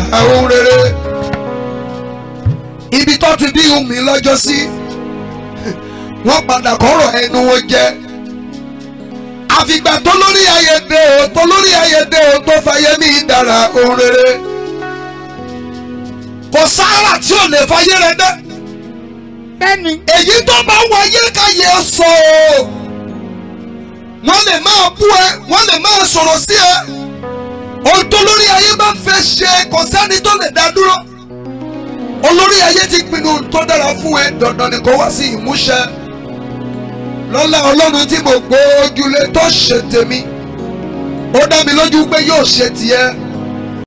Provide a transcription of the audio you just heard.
ohun rere ibi tó ti bí mi lọ́jọ́ sí wọ́n padà kọ́rọ̀ ẹnu wọn jẹ́ àfìgbà tó lórí ayédè o tó lórí ayédè o tó fàyè mí dára ohun rere kò sáárà tí ò lè fàyè rẹ dẹ́ bẹ́ẹ̀ni èyí tó bá wáyé káyé sọ o wọ́n lè máa bú ẹ wọ́n lè máa sọ̀rọ̀ sí ẹ ohun tó lórí ayé bá fẹ́ ṣe kò sẹ́ni tó lè dá dúró olórí ayé ti pinnu tó dára fún ẹ dandan ni kó wá sí ìmúṣẹ lọ́lá ọlọ́run tí mo gbójúlé tó ṣe tèmi ó dá mi lójú pé yóò ṣe tiẹ̀